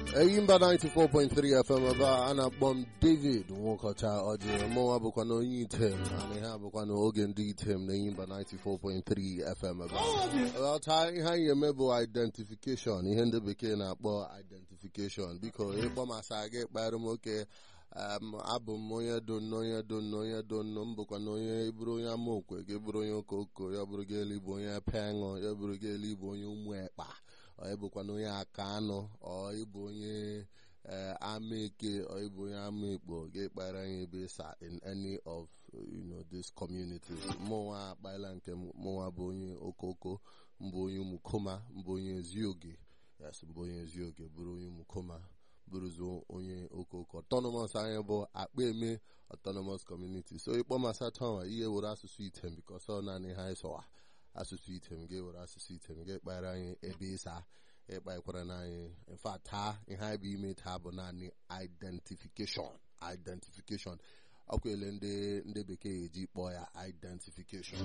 Eyimba 94.3 FM ebe a na-akpọ m David Nwokọcha ọjị mụnwa bụkwa na onye item na ihe a bụkwa na oge ndị item na Eyimba 94.3 FM ebe a. Ọta ihe anyị eme bụ identification ihe ndị bekee na-akpọ identification biko ịkpọ masa gị kpara m oke um, abụ m onye donno onye donno onye donno m bụkwa na onye bụrụ onye amaokwe gị bụrụ onye okoko ya bụrụ gị elu bụ onye peṅụ ya bụrụ gị elu bụ onye ụmụ ekpa ọ ịbụkwa na onye aka anụ ọ ịbụ onye ama eke ọ ịbụ onye ama ekpo ga-ekpara anyị ebe sa in any of you know these communities mụnwa akpaela nke mụnwa bụ onye okoko mbụ onye ụmụkoma mbụ onye ezioge yes mbụ onye ezioge bụrụ onye ụmụkoma bụrụzi onye okoko autonomous anyị bụ akpa eme autonomous community so ịkpọ masatọnwa ihe were asụsụ item bikos ọ naanị ha ịsọwa asụsụ item ga-ewere asụsụ item ga-ekpara anyị ebe ịsa ịkpakwara n'anyị mfa taa ihe anyị bụ ime taa bụ naanị identification identification ọkwele ndị ndị bekee eji kpọọ ya identification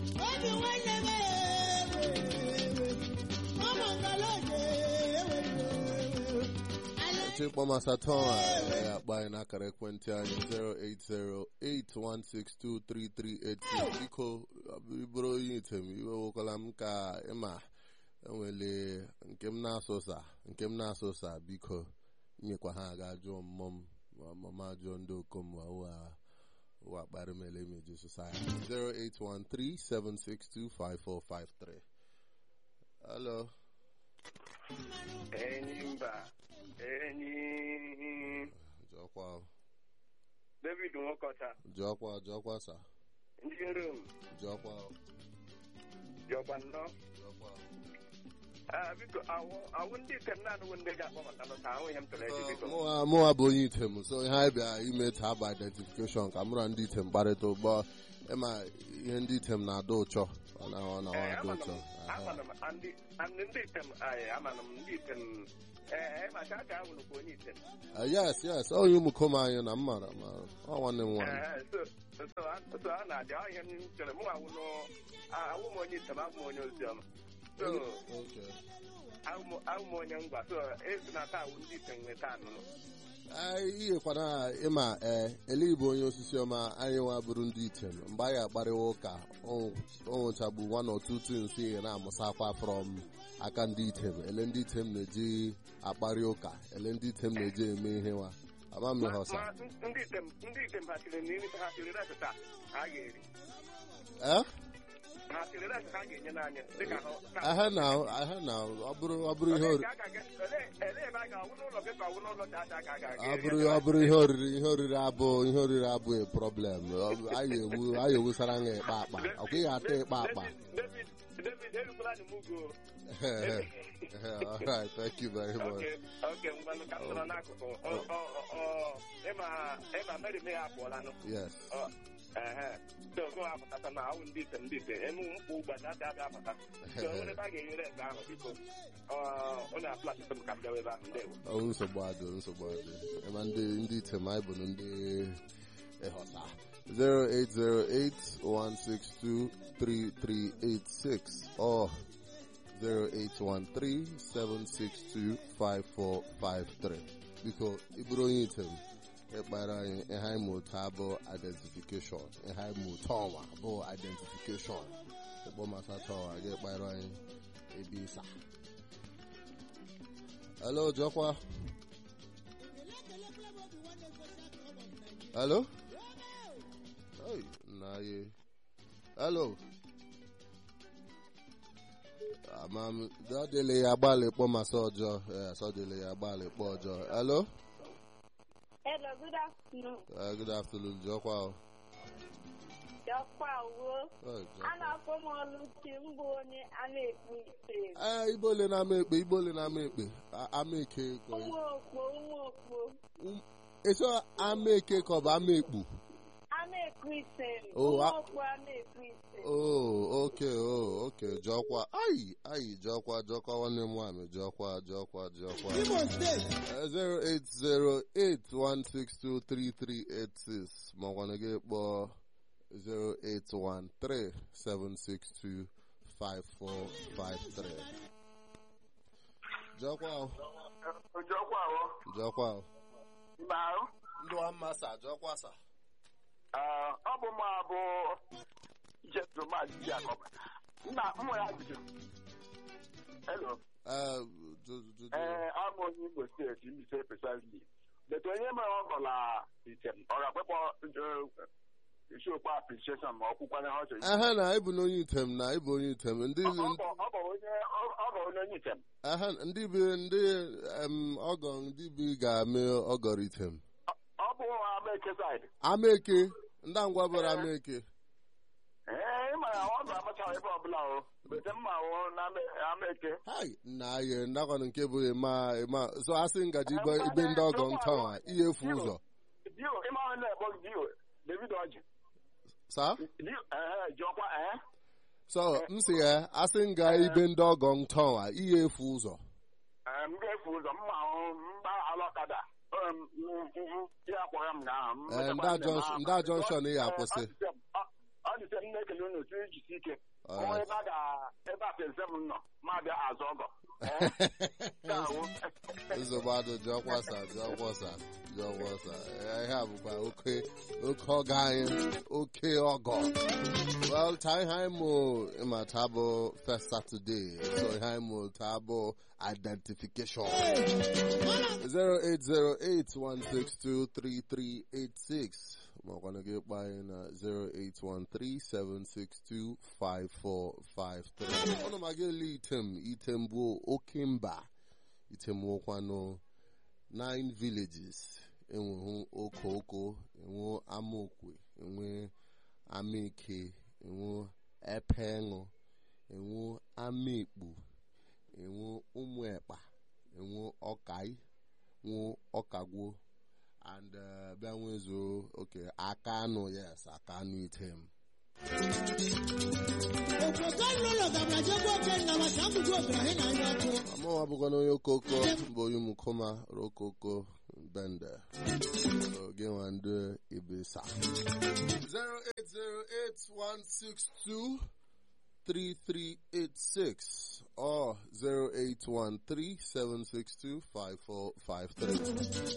chịkpọ masatọ ya akpa anyị n'akara ekwentị anyị 08081623386 biko bụrụ onye item iwewokwala m ka ịma enwele nke m na-asụsa nke m na-asụsa biko nyekwa ha aga jụọ mmụọ m mama jụọ ndị okom ụwa kparị mele meji society 08137625453 hello Enyimba enyi jọkwa David Nwokọcha jọkwa jọkwa sa ndị rom jọkwa jọkwa nnọọ jọkwa Ah, biko awụ awụ ndị ikem na-anụwo ndị ga-akpọ maka nọta ahụ ihe m tụrụ eji biko mụwa mụwa bụ onye item so ihe anyị bịa ime taa bụ identification ka mụra ndị item kparịta ụgbọ ịma ihe ndị item na-adọ ụchọ ọ na ọ na ọ Ee, adọ amanụ ụchọ m amanụ m andị andị ndị item ayị amanụ m ndị item ee maka aka ahụ nụkwa onye item Ah, yes yes onye ụmụkom anyị na mara ma ọ nwanne m nwaanyị Ee, so so a- so a na-adị ọ ihe m chere mụ awụ nụ awụ m onye item abụ m onye oziọma so Okay. awụ m awụ m onye ngwa so esi na taa awụ ndị item nweta anụnụ anyị ihekwana ịma ee ele igbo onye osisi ọma anyị nwa bụrụ ndị item mgbe anyị akparịwa ụka o nwechagbu one or two things ihe na-amụsakwa from aka ndị item ele ndị item na-eji akparị ụka ele ndị item na-eji eme ihe nwa ama m ihe ọsa ma ndị item ndị item ha siri n'imi ha siri res taa ha ga-eri ee ha siri res ha ga-enye n'anya dịka ha aha na aha na ọ bụrụ ọ bụrụ ihe oriri elee ebe a ga-awụ n'ụlọ gị ka ọ wụ n'ụlọ chacha ka a ga-aga ọ bụrụ ọ bụrụ ihe oriri ihe oriri abụ ihe oriri abụghị problem Ọ bụ- anyị ewu anyị ewusara anya ịkpa akpa ọkwa ị ga-ata ịkpa akpa David David erukwala ni mugo all right thank you very much Okay, okay, ngwanụ ka m nọrọ n'akụkụ Ọ- ọ- ọ- ọ- ịma ịma Mary May apụọla nụ yes Ọ, ehe. so gụ apụtata na awụ ndị item ndị item emu mkpụ ụgbọchi adị abịa apụta so onwere ebe a ga-enyere ebe ahụ biko ọ onye apụlasịtụ m ka m bịawa ebe ahụ ndewo ọ nsogbu adị nsogbu adị ema ndị ndị item anyị bụ ndị ịghọta 08081623386 or 08137625453 biko ịbụrụ onye item ịkpara anyị ihe anyị mụta bụ identification ihe anyị mụta ọnwa bụ identification ịkpọ masata ọnwa gị kpara anyị ebe ịsa hello jọkwa hello hey nna ye hello amam dọdịlị ya gbalị kpọ masa ọjọọ yes ọ dịlị ya gbalị kpọ ọjọọ hello Hello, good afternoon. Uh, good afternoon jọkwa o. Jọkwa uwe. Hey, A Jọkwa. na-akpọ m Ọlụchi mbụ onye a na-ekpu ite. ee igbole na-ama ekpe igbole na-ama ekpe A- ama eke ka ọ- Ụmụ okpo, ụmụ okpo. Um, eso ama eke ka ọ bụ ama ekpu A na-ekpu ite. Oh, Ụmụ a- okpo a na-ekpu ite. oh okay oh okay jọkwa ayi ayi jọkwa jọkwa nwanne m nwaanyị jọkwa jọkwa jọkwa zero eight zero eight one six two three three eight six ma ọkwanụ gị kpọọ zero eight one three seven six two five four five three jọkwa o. Ojokwa ahụ jọkwa mba ndụ amasa jọkwa sa ọ bụ mụ abụ jesu maazị Jacob nna m nwere ajụjụ hello Eh, ju- ju- ju- ee abụ onye Imo steeti Mbaise precisely but onye mere ọgọ na item ọ ga-akpekpọ isiokwu appreciation ma ọ kwụkwanye ha ọ chọrọ ehe na ịbụ n'onye item na ịbụ onye item ndị Ọ- ọ bụ- ọ bụ onye ọ bụ onye item ehe ndị bi ndị em, ọgọ ndị bi ga-ame ọgọrọ item ọ bụ Amaeke side amaeke ndị ngwa bụrụ amaeke ee ịma ya ọ ga-amachaghị ebe ọbụla o bete mma wụ na Ame- Amaeke hai nna ye ndakọnụ nke bụ ịma ịma so asị ngaji ibe ibe ndị ọgọ ntọ a ihe efu ụzọ dio ịma ahụ na-ekpọ gị dio David Ọjị sa dio ee jụọkwa ee so m sị ya asị nga ibe ndị ọgọ ntọ a ihe efu ụzọ Ee, m ga-efu ụzọ mma ahụ mba alọkada Em, m- m- m- ya kwara m gaa m Ee, metakwa ndị a nne m Junction- ahụ. ndị a Junction ị ga-akwụsị. Ọ dị sị- ọ- ọ dị sị m na-ekele unu otu ijisi ike Alright. Onwe ebe a ga- ebe a pensị m nọ ma bịa azụ ọgọ Ee, nke a wụ- nsogbu adụ jụọkwasa jụọkwasa jụọkwasa ihe a bụkwa oke oke ọgọ anyị oke ọgọ well taa ihe anyị mụ ịma taa bụ first saturday so ihe anyị mụ taa bụ identification 08081623386 makwana gị kpaa anyị na 08137625453 ọnụ ma gị ele item item bụ oke mba item nwekwanụ nine villages enwehu okoko enwe amaokwe enwe amaeke enwe epeṅụ enwe amaekpu enwe ụmụ ekpa enwe ọkai nwe ọkagwo and uh, bịa nwezuo oke aka anụ yes aka anụ item amawa bụkwa na onye okoko mbụ onye mukoma rokoko bende oge nwa ndị ibisa 0808162 3386 or 0813 762 5453